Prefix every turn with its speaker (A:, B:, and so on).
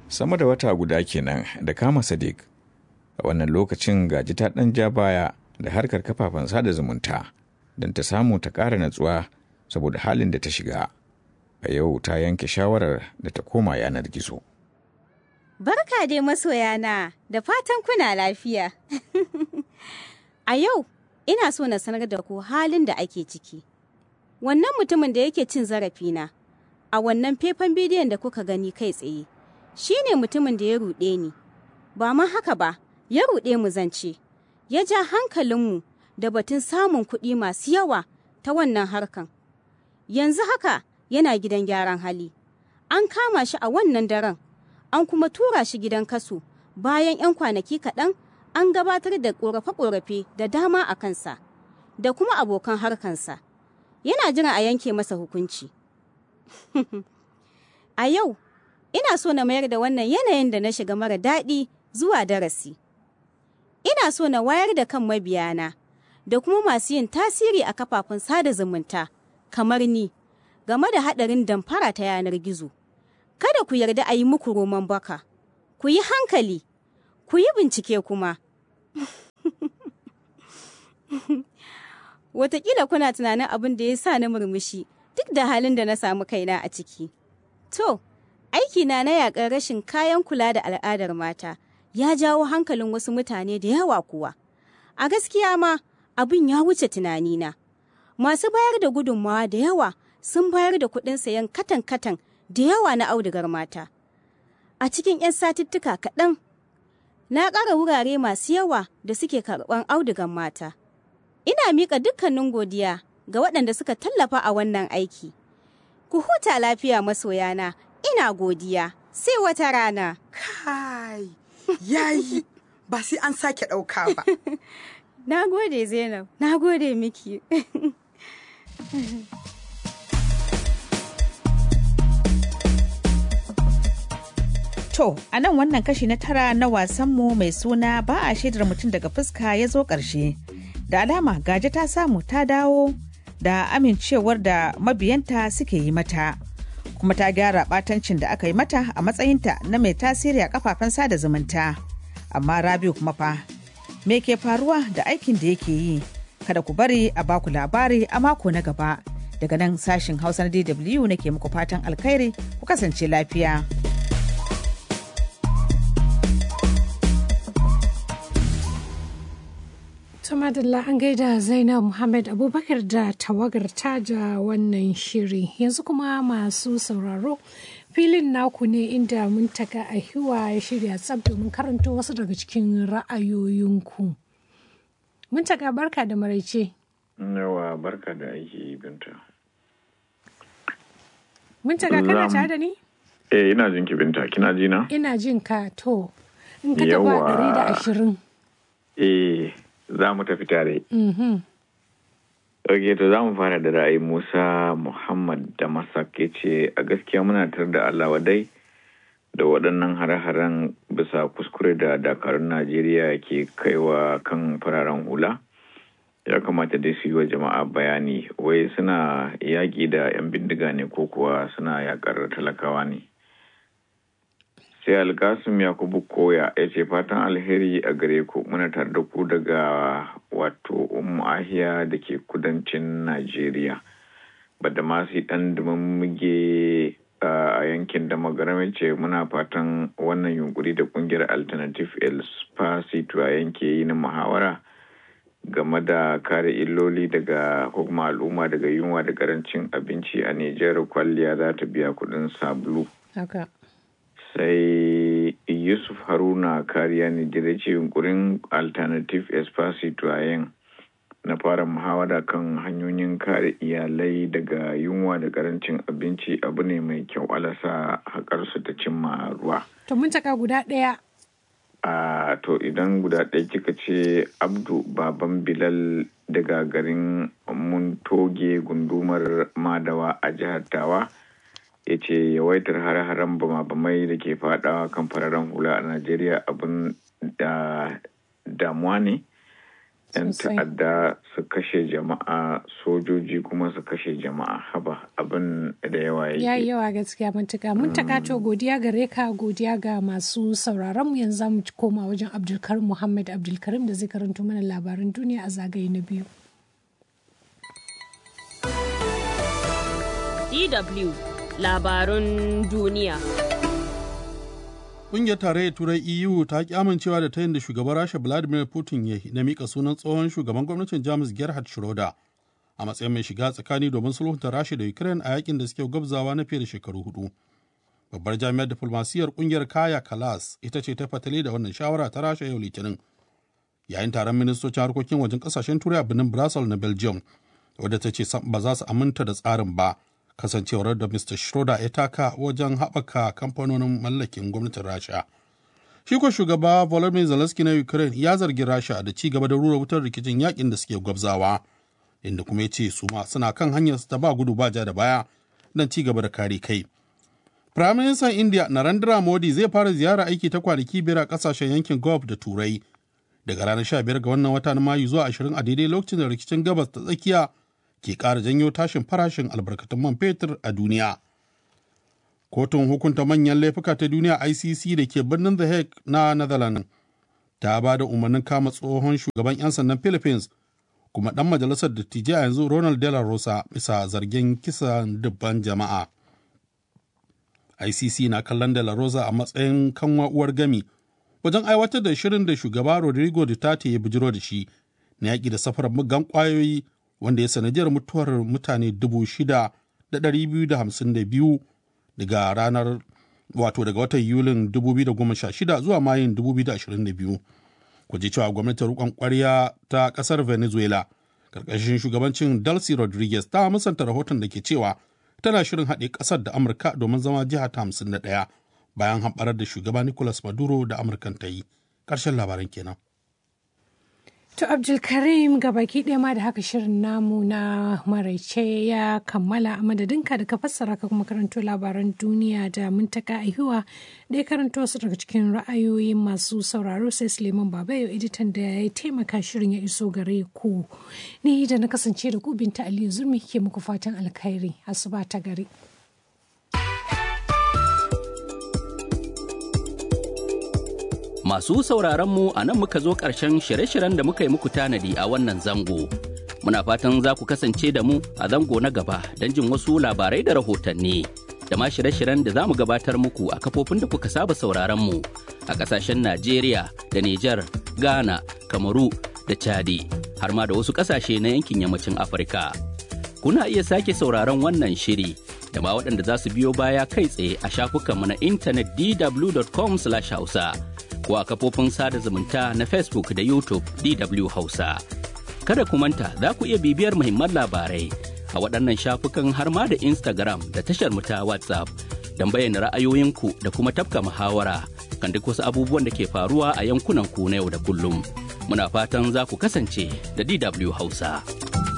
A: sama da wata guda kenan da kama sadiq a wannan lokacin gaji ta ɗan ja baya da harkar kafafen sada zumunta don ta samu ta ƙara natsuwa saboda halin da ta shiga a yau ta yanke shawarar da ta koma yanar gizo
B: Barka dai masoyana da fatan kuna lafiya. a yau ina so na sanar da ku halin da ake ciki. Wannan mutumin da yake cin zarafina a wannan faifan bidiyon da kuka gani kai tsaye shi ne mutumin da ya ruɗe ni. Ba ma haka ba, ya ruɗe mu zance, ya ja hankalinmu da batun samun kuɗi masu yawa ta wannan harkan. Yanzu haka yana gidan gyaran hali. An kama shi a wannan daren. an kuma tura shi gidan kaso bayan 'yan kwanaki kaɗan an gabatar da ƙorafe-ƙorafe da dama a kansa da kuma abokan harkansa yana jira a yanke masa hukunci a yau ina so na mayar da wannan yanayin da na shiga mara daɗi zuwa darasi ina so na wayar da kan mabiyana da kuma masu yin tasiri a kafafen sada zumunta kamar ni game da haɗarin damfara ta yanar gizo kada ku yarda a yi muku roman baka, ku yi hankali, ku yi bincike kuma. Wataƙila kuna tunanin abin da ya sa na murmushi duk da halin da na samu kaina a ciki. To, aikina na yaƙar rashin kayan kula da al'adar mata ya jawo hankalin wasu mutane da yawa kuwa. A gaskiya ma abin ya wuce tunanina. Masu bayar da gudunmawa da yawa sun bayar da kuɗin sayan katan-katan da yawa na audugar mata. A cikin 'yan satuttuka kaɗan, na ƙara wurare masu yawa da suke karɓar audugar mata. Ina miƙa dukkanin godiya ga waɗanda suka tallafa a wannan aiki. Ku huta lafiya masoyana, ina godiya, sai wata rana.
C: Kai, yayi, ba sai an sake ɗauka ba.
B: Na gode Zainab, na gode miki.
D: To, a nan wannan kashi na tara na wasanmu mai suna ba a shaidar mutum daga fuska ya zo ƙarshe. Da alama gaje ta samu ta dawo da amincewar da mabiyanta suke yi mata. Kuma ta gyara ɓatancin da aka yi mata a matsayinta na mai tasiri a kafafen sada zumunta. Amma Rabiu kuma fa, me ke faruwa da aikin da yake yi? Kada ku bari a baku labari a mako na gaba. Daga nan sashin Hausa na DW nake muku fatan alkhairi ku kasance lafiya.
E: Tumadalla an gaida Zainab Muhammad Abubakar da tawagar taja wannan shiri. Yanzu kuma masu sauraro filin naku ne inda mun taka a hiwa ya shirya tsab domin karanto wasu daga cikin ra'ayoyinku. Mun taka barka da maraice.
F: Yawa barka da aiki binta.
E: Mun taka kana tare da ni?
F: Eh ina jin ki binta kina ji na?
E: Ina jin ka to. In ka taba ɗari da ashirin.
F: Eh za mu tafi tare. Ok, to za mu fara da ra'ayi Musa Muhammad da Masake ce a gaskiya muna tar da Allah wadai da waɗannan hare-haren bisa kuskure da dakarun Najeriya ke kaiwa kan fararen hula. Ya kamata dai su yi wa jama'a bayani wai suna yaƙi da 'yan bindiga ne ko kuwa suna yaƙar talakawa ne. sai alkasim yakubu koya ya ce fatan alheri a gare ku muna tare da ku daga wato ummu ahiya da ke kudancin najeriya bada masu dan muge a yankin da magarame ce muna fatan wannan yunkuri da kungiyar alternative el spacito a yanke yi na muhawara game da kare illoli daga hukuma al'umma daga yunwa da karancin abinci a nijar kwalliya za ta biya kudin sabulu sai yusuf haruna kariya ne da ce yunkurin alternative espacito a yin na fara muhawara kan hanyoyin kare iyalai daga yunwa da karancin abinci abu ne mai kyau alasa haƙarsu ta cimma ruwa
E: To mun taka guda ɗaya.
F: a to idan guda ɗaya kika ce abdu baban bilal daga garin muntoge gundumar madawa a jihar tawa ya ce yawaitar hare-haren bama-bamai da ke fadawa kan fararen hula a najeriya abin da damuwa ne 'yan
E: Sosai.
F: ta'adda su kashe jama'a sojoji kuma su kashe jama'a haba abin da yawa
E: ya yi
F: yake
E: yawa gaskiya matuka mun takato godiya gare ka godiya ga masu sauraron mu yanzu za mu koma wajen abdulkarim muhammad abdulkarim da zai karanto mana labaran duniya a zagaye na biyu
G: DW labarun duniya.
H: Ƙungiyar Tarayyar Turai EU ta ki amincewa da tayin da shugaban Rasha Vladimir Putin ya yi na mika sunan tsohon shugaban gwamnatin Jamus Gerhard Schroeder a matsayin mai shiga tsakani domin sulhunta Rasha da Ukraine a yakin da suke gwabzawa na fiye da shekaru hudu. Babbar jami'ar diflomasiyyar ƙungiyar Kaya Kalas ita ce ta fatali da wannan shawara ta Rasha yau Litinin. Yayin taron ministocin harkokin wajen ƙasashen Turai a birnin Brussels na Belgium, wadda ta ce sam ba za su aminta da tsarin ba kasancewar da Mr. Schroeder ya taka wajen haɓaka kamfanonin mallakin gwamnatin Rasha. Shi ko shugaba Volodymyr Zelensky na Ukraine ya zargi Rasha da ci gaba da rura wutar rikicin yakin da suke gwabzawa, inda kuma ya ce su ma suna kan hanyar su ta ba gudu ba ja da baya don ci gaba da kare kai. Firaministan India Narendra Modi zai fara ziyara aiki ta kwanaki biyar a kasashen yankin Gulf da Turai daga ranar 15 ga wannan wata na Mayu zuwa 20 a daidai lokacin da rikicin gabas ta tsakiya ke ƙara janyo tashin farashin albarkatun man fetur a duniya. Kotun hukunta manyan laifuka ta duniya ICC da ke birnin The Hague na Netherlands ta ba da umarnin kama tsohon shugaban 'yan sandan Philippines kuma ɗan majalisar dattijai a yanzu Ronald De La Rosa bisa zargin kisan dubban jama'a. ICC na kallon De La Rosa a matsayin kanwa uwar gami wajen aiwatar da shirin da shugaba Rodrigo Duterte ya bijiro da shi na yaƙi da safarar muggan ƙwayoyi wanda ya sanadiyar mutuwar mutane 6,252 daga ranar wato daga watan yulin 2016 zuwa mayun 2022 ku ji cewa gwamnatin rukon kwarya ta kasar venezuela karkashin shugabancin delcy rodriguez ta musanta rahoton da ke cewa tana shirin haɗe ƙasar da amurka domin zama jiha ta 51 bayan hamɓarar da shugaba nicolas maduro da amurkan ta yi ƙarshen labaran kenan
E: To Abdulkarim baki ɗaya ma da haka shirin namu na maraice ya kammala a madadinka da ka fassara ka kuma karanto labaran duniya da muntaka aihuwa da ya karanto su daga cikin ra'ayoyin masu sauraro sai Suleiman Babayo editan da ya taimaka shirin ya iso gare ku. Ni da na kasance da ku binta Aliyu Zurmi ke muku fatan alkhairi asuba ta gari.
I: Masu sauraron mu a nan muka zo ƙarshen shirye-shiryen da muka yi muku tanadi a wannan zango. Muna fatan za ku kasance da mu a zango na gaba don jin wasu labarai da rahotanni. Da ma shirye-shiryen da za mu gabatar muku a kafofin da kuka saba sauraron mu a ƙasashen Najeriya da Nijar, Ghana, Kamaru da Chadi, har ma da wasu ƙasashe na yankin yammacin Afirka. Kuna iya sake sauraron wannan shiri da ma waɗanda za su biyo baya kai tsaye a shafukanmu na intanet dw.com/hausa. ko a kafofin sada zumunta na Facebook da YouTube DW Hausa. Kada ku manta za ku iya bibiyar muhimman labarai a waɗannan shafukan har ma da Instagram da tashar mu ta WhatsApp don bayyana ra'ayoyinku da kuma tafka muhawara kan duk wasu abubuwan da ke faruwa a yankunan ku na yau da kullum. Muna fatan za ku kasance da DW Hausa.